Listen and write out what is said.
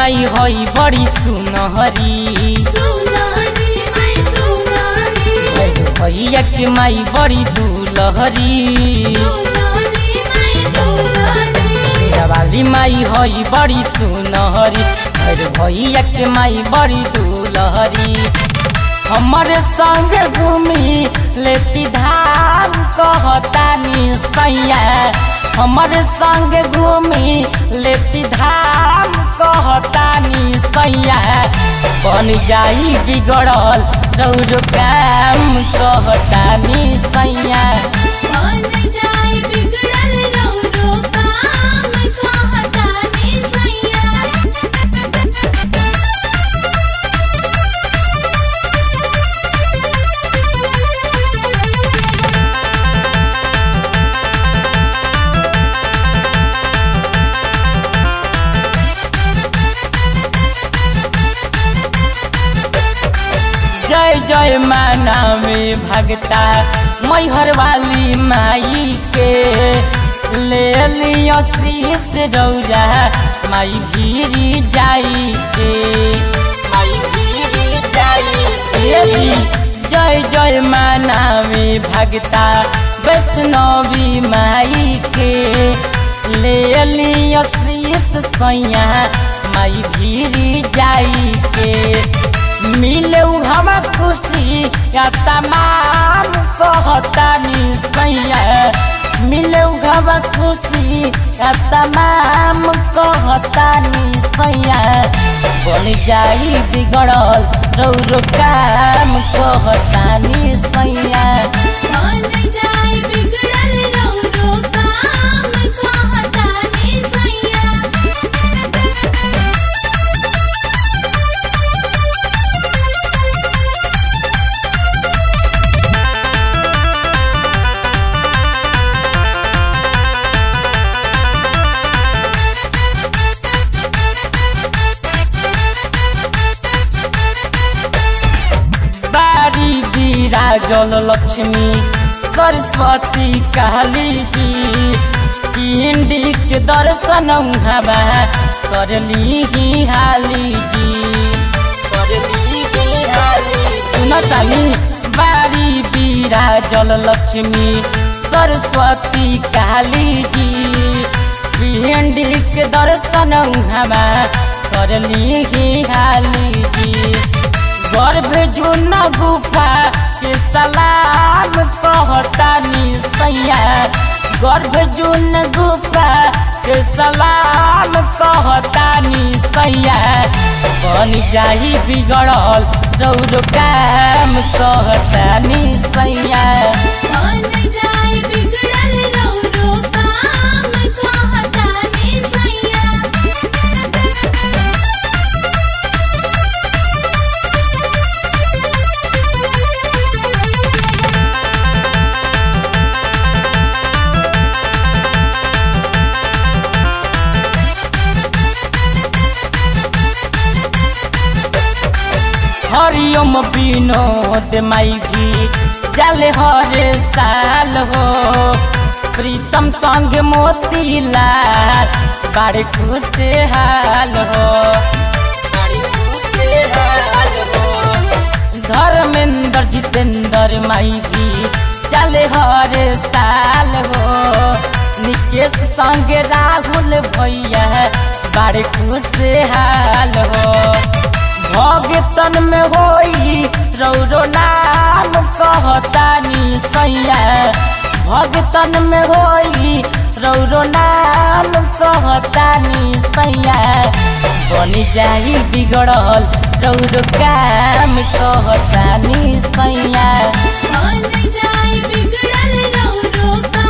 माई हई बड़ी सुनहरी सुनारी मैं सुनारी भैरो भैया के माई बड़ी दुलहरी दुलारी मैं दुलारी वाली माई हई बड़ी सुनहरी भैरो भैया के माई बड़ी दुलहरी हमरे संग घूमी लेती धाम कहतानी सैया हमरे संग घूमी लेती धाम कहतानी सैया बन जाई बिगड़ल रौर काम कहतानी सैया बन जाए बिगड़ल रौरो काम कहतानी सैया जय जय माना में भगता मैहर वाली माई के ले लियो शीश रौरा माई भीरी जाई के माई भीरी जाई के जय जय माना में भगता वैष्णवी माई के ले लियो शीश सैया माई भीरी जाई के मिले हम खुशी या तमाम कहतानी सैया मिले हम खुशी या तमाम कहतानी सैया बन जाई बिगड़ल रौरो काम कहतानी सैया बन जाए बिगड़ल रौरो काम कहतानी सैया बारी विराजल लक्ष्मी सरस्वती काली जी पिंडी के दर्शन हवा करली ही हाली जी करली ही हाली सुनतानी बारी विराजल लक्ष्मी सरस्वती काली जी पिंडी के दर्शन हवा करली ही हाली जी गर्भ जुन गुफा के सलाम कहतानी सैया गर्भ जुन गुफा के सलाम कहतानी सैया बन जाई बिगड़ल रौर काम कहतानी सैया बन जाए बिगड़ल रौरो काम कहतानी सैया हरिओम विनोद माई भी जाले हरे साल हो प्रीतम संग मोतीलाल बड़े खुश हाल हो बड़े खुशहाल हो। धर्मेंद्र जितेंद्र माई भी जाले हरे साल हो निकेश संग राहुल भैया बड़े खुश हाल हो भगतन में होई रौरो नाम कहतानी सैया भगतन में होई रौरो नाम कहतानी सैया बनी जाई बिगड़ल रौरो काम कहतानी सैया बन जाए बिगड़ल रौरो